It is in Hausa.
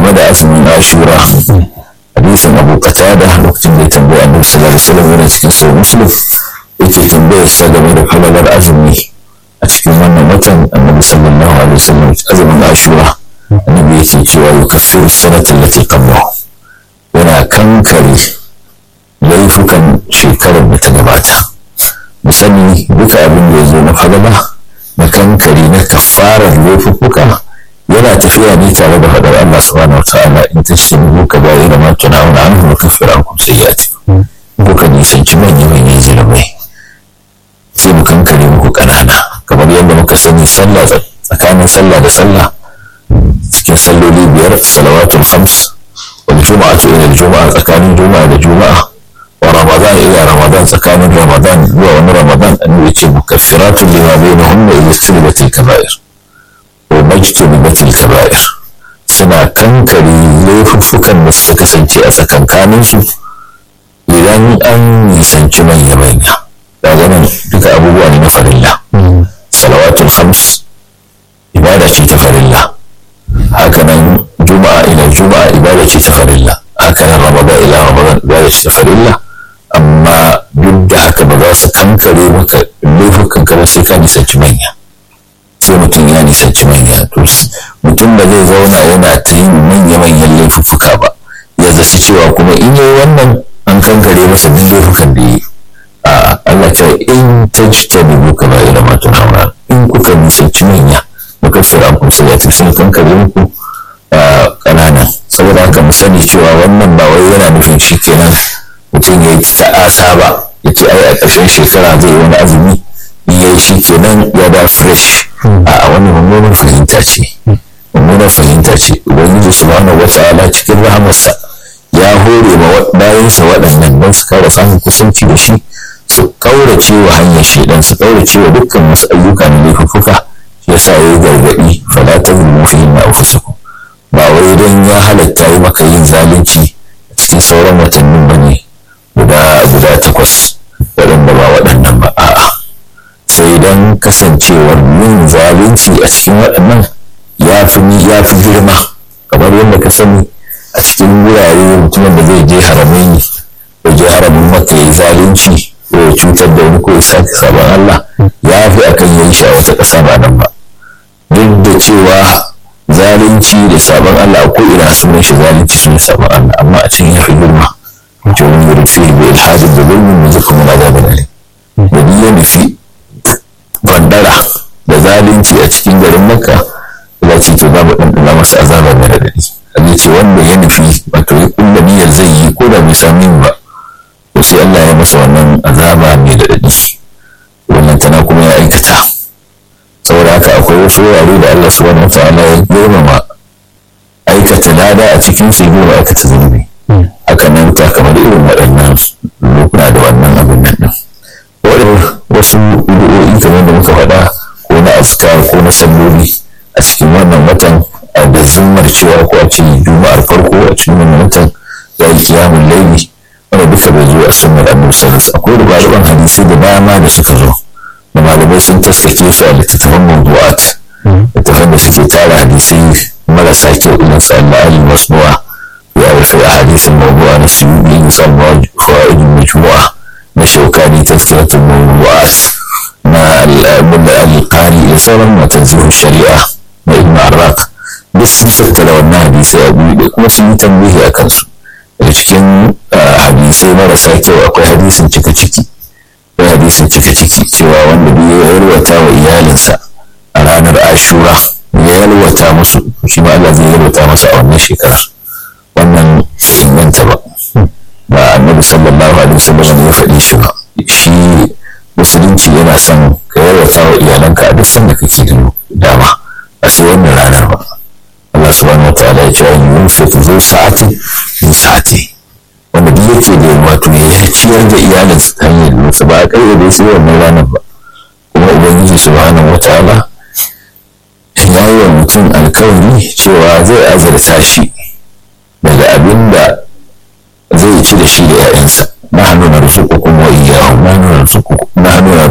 game da azumin ashura hadisin abu qatada lokacin da ya tambaya annabi sallallahu alaihi wasallam yana cikin sahih muslim yake tambayar sa game da falalar azumi a cikin wannan watan annabi sallallahu alaihi wasallam azumin ashura annabi yake cewa yukaffiru sanata allati qablahu yana kankare laifukan shekarar da ta gabata mu sani duka abin da ya zo na falala na kankare na kafarar laifuka yana tafiya ne tare da faɗar Allah subhanahu wataala in tashtanibu kaba'ira ma tunawuna anhu nukaffir ankum sayyi'atikum kuka nisanci manya-manyan zulubai sai mu kankare muku ƙanana kamar yadda muka sani sallah tsakanin sallah da sallah cikin salloli biyar salawatul khams wal juma'atu ila juma'a tsakanin juma'a da juma'a wa ramadan ila ramadan tsakanin ramadan zuwa wani ramadan annabi ce mukaffiratun lima bainahunna idza istanibatil kaba'ir wa majtanibatil kaba'ir suna kankare laifuffukan da suka kasance a tsakankaninsu idan an nisanci manya-manya daga nan duka abubuwa ne na farilla salawatul khams ibada ce ta farilla hakanan juma'a ila juma'a ibada ce ta farilla hakanan ramadan ila ramadan ibada ce ta farilla amma duk da haka ba za su kankare maka laifukan ka sai ka nisanci manya sai mutum ya nisanci manya to mutum ba zai zauna yana ta yin manya-manyan laifuffuka ba ya zaci cewa kuma in yi wannan an kankare masa duk laifukan da yi a Allah ta in ta ji ta dubu ka bayi da matun haura in kuka nisanci manya muka fira ku sai ya tafi kankare muku ƙanana saboda haka mu sani cewa wannan ba wai yana nufin shi kenan mutum ya yi ta'asa ba ya ce ai a ƙarshen shekara zai yi wani azumi in ya yi shi kenan ya da fresh a wani mummunar fahimta ce mummunar fahimta ce ubangiji subhanahu wata'ala cikin rahamarsa ya hore ma bayansa waɗannan don su kara samun kusanci da shi su ƙaurace wa hanyar shaidan su ƙaurace wa dukkan wasu ayyuka na laifuffuka shi yasa ya yi gargaɗi fala ta zulmu fi na anfusakum ba wai don ya halatta yi maka yin zalunci a cikin sauran watannin ba ne guda guda takwas waɗanda ba waɗannan ba a'a sai don kasancewar yin zalunci a cikin waɗannan ya fi ya fi girma kamar yadda ka sani a cikin wurare mutumin da zai je haramai ya je haramin maka ya yi zalunci ko ya cutar da wani ko ya sake sabon Allah ya fi akan yin shi a wata ƙasa ba nan ba duk da cewa zalunci da sabon Allah ko ina sunan shi zalunci sun sabon Allah amma a cikin ya fi girma to wani yuri fi bi ilhadin da zulmin mu zaka mun azabin alim da ni ya nufi bandara da zalunci a cikin garin makka ya ce to babu ɗanɗana masa azaba mai radadi Allah ce wanda ya nufi wato ya kulla niyyar zai yi ko da bai sami ba to sai Allah ya masa wannan azaba mai radadi wannan tana kuma ya aikata saboda haka akwai wasu wurare da Allah subhanahu wa ta'ala ya girmama aikata lada a cikin su girma aikata zunubi haka nan ta kamar irin waɗannan lokuna da wannan abin nan din wasu ru'o'i kamar da muka faɗa ko na azkar ko na salloli a cikin wannan watan da zummar cewa ko a ce juma'ar farko a cikin wannan watan ya yi kiyamun laili wanda duka bai zo a sunnar annabi sallallahu akwai rubaruban hadisi da dama da suka zo da malamai sun taskake su a littattafan mawdu'at littattafan da suke tara hadisai marasa kyau irin su Allah ali masnu'a ya rufe a hadisin mawdu'a na suyubi in san fawaid majmu'a na shaukani tazkiratul mawdu'at na al-mulla al-qari da sauran matanzihu shari'a na ibn arraq duk sun tattara wannan hadisai a buɗe kuma sun yi tambihi a kansu daga cikin hadisai marasa kyau akwai hadisin cika ciki akwai hadisin cika ciki cewa wanda bai ya yalwata wa iyalinsa a ranar ashura ya yalwata musu shi ma Allah zai yalwata masa a wannan shekarar wannan inganta ba ba annabi sallallahu alaihi wasallam ya faɗi shi ba shi musulunci yana son ka yalwata wa iyalanka a duk sanda kake da dama a sai wannan ranar ba Allah subhanahu wa ta'ala ya ce an yunfiq zu sa'ati min sa'ati wanda duk yake da wato ya ciyar da iyalin su hanyar musu ba a kai da sai wannan ranar ba kuma ubangiji subhanahu wa ta'ala ya yi wa mutum alkawari cewa zai azurta shi daga abin da zai ci da shi da 'ya'yansa nahnu narzuqukum wa iyyahum nahnu narzuqukum nahnu